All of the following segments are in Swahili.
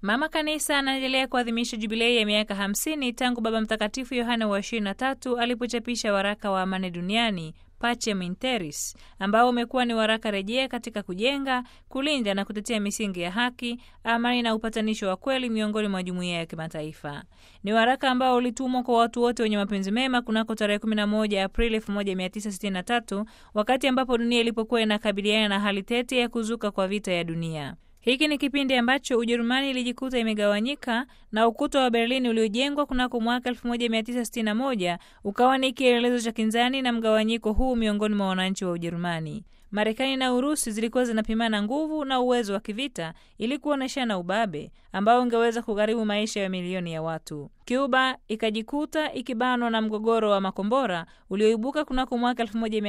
Mama Kanisa anaendelea kuadhimisha jubilei ya miaka 50 tangu Baba Mtakatifu Yohane wa 23 alipochapisha waraka wa amani duniani Pacem in Terris, ambao umekuwa ni waraka rejea katika kujenga, kulinda na kutetea misingi ya haki, amani na upatanisho wa kweli miongoni mwa jumuiya ya kimataifa. Ni waraka ambao ulitumwa kwa watu wote wenye mapenzi mema kunako tarehe 11 Aprili 1963 wakati ambapo dunia ilipokuwa inakabiliana na hali tete ya kuzuka kwa vita ya dunia. Hiki ni kipindi ambacho Ujerumani ilijikuta imegawanyika na ukuta wa Berlin uliojengwa kunako mwaka 1961 ukawa ni kielelezo cha kinzani na mgawanyiko huu miongoni mwa wananchi wa Ujerumani. Marekani na Urusi zilikuwa zinapimana nguvu na uwezo wa kivita ili kuonyeshana ubabe ambao ungeweza kugharimu maisha ya milioni ya watu. Cuba ikajikuta ikibanwa na mgogoro wa makombora ulioibuka kunako mwaka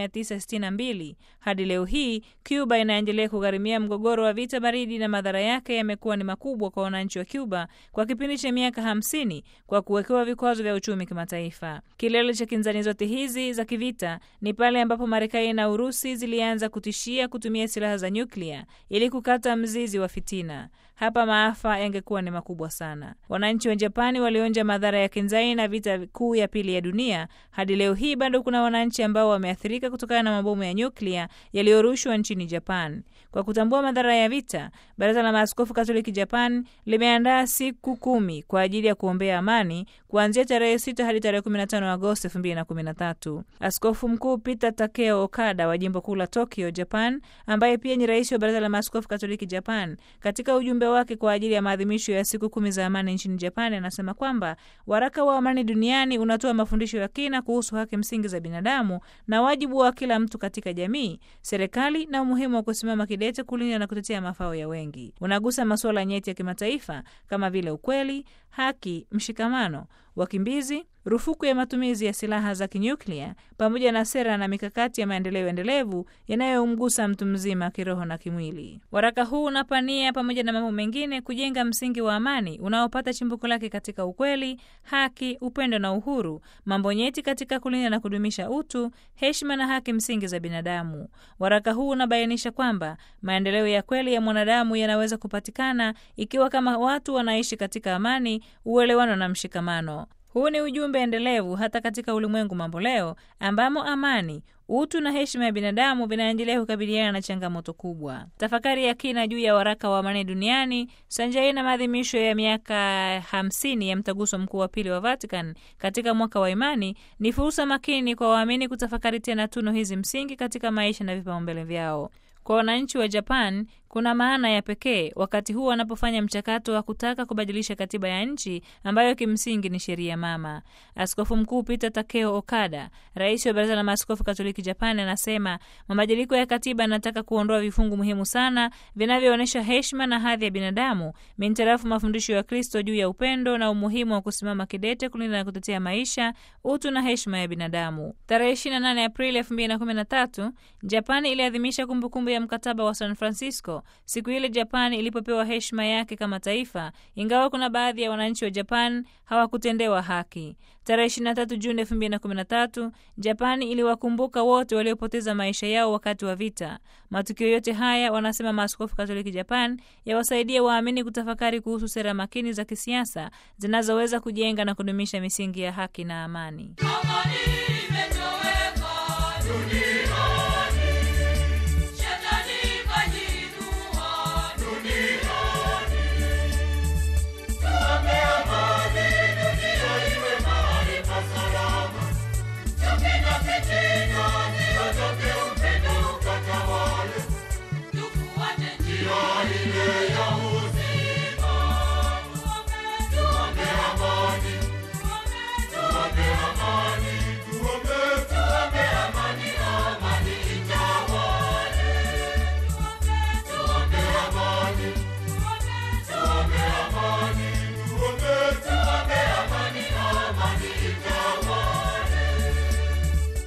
1962. Hadi leo hii Cuba inaendelea kugharimia mgogoro wa vita baridi na madhara yake yamekuwa ni makubwa kwa wananchi wa Cuba kwa kipindi cha miaka 50 kwa kuwekewa vikwazo vya uchumi kimataifa. Kilele cha kinzani zote hizi za kivita ni pale ambapo Marekani na Urusi zilianza kutishia kutumia silaha za nyuklia ili kukata mzizi wa fitina. Hapa maafa yangekuwa ni makubwa sana. Wananchi wa Japani walionja madhara ya kinzani na vita kuu ya pili ya dunia. Hadi leo hii bado kuna wananchi ambao wameathirika kutokana na mabomu ya nyuklia yaliyorushwa nchini Japan. Kwa kutambua madhara ya vita, Baraza la Maaskofu Katoliki Japan limeandaa siku kumi kwa ajili ya kuombea amani kuanzia tarehe 6 hadi tarehe 15 Agosti 2013. Askofu Mkuu Peter Takeo Okada wa jimbo kuu la Tokyo, Japan, ambaye pia ni rais wa Baraza la Maaskofu Katoliki Japan, katika ujumbe wake kwa ajili ya maadhimisho ya siku kumi za amani nchini Japan, anasema kwamba waraka wa amani duniani unatoa mafundisho ya kina kuhusu haki msingi za binadamu na wajibu wa kila mtu katika jamii, serikali na umuhimu wa kusimama kidete kulinda na kutetea mafao ya wengi. Unagusa masuala nyeti ya kimataifa kama vile ukweli, haki, mshikamano, wakimbizi, rufuku ya matumizi ya silaha za kinyuklia pamoja na sera na mikakati ya maendeleo endelevu yanayomgusa mtu mzima kiroho na kimwili. Waraka huu unapania pamoja na mambo mengine kujenga msingi wa amani unaopata chimbuko lake katika ukweli, haki, upendo na uhuru, mambo nyeti katika kulinda na kudumisha utu, heshima na haki msingi za binadamu. Waraka huu unabainisha kwamba maendeleo ya kweli ya mwanadamu yanaweza kupatikana ikiwa kama watu wanaishi katika amani, uelewano na mshikamano. Huu ni ujumbe endelevu hata katika ulimwengu mambo leo ambamo amani, utu na heshima ya binadamu vinaendelea kukabiliana na changamoto kubwa. Tafakari ya kina juu ya waraka wa amani duniani sanjari na maadhimisho ya miaka hamsini ya mtaguso mkuu wa pili wa Vatican katika mwaka wa imani ni fursa makini kwa waamini kutafakari tena tuno hizi msingi katika maisha na vipaumbele vyao. Kwa wananchi wa Japan kuna maana ya pekee wakati huu wanapofanya mchakato wa kutaka kubadilisha katiba ya nchi ambayo kimsingi ni sheria mama. Askofu Mkuu Peter Takeo Okada, rais wa Baraza la Maaskofu Katoliki Japan, anasema mabadiliko ya katiba yanataka kuondoa vifungu muhimu sana vinavyoonyesha heshima na hadhi ya binadamu mintarafu mafundisho ya Kristo juu ya upendo na umuhimu wa kusimama kidete kulinda na kutetea maisha, utu na heshima ya binadamu. Tarehe 28 Aprili 2013 Japan iliadhimisha kumbukumbu ya mkataba wa San Francisco siku ile Japan ilipopewa heshima yake kama taifa, ingawa kuna baadhi ya wananchi wa Japan hawakutendewa haki. Tarehe 23 Juni 2013 Japan iliwakumbuka wote waliopoteza maisha yao wakati wa vita. Matukio yote haya, wanasema maaskofu Katoliki Japan, yawasaidia waamini kutafakari kuhusu sera makini za kisiasa zinazoweza kujenga na kudumisha misingi ya haki na amani. Amani imetoweka dunia.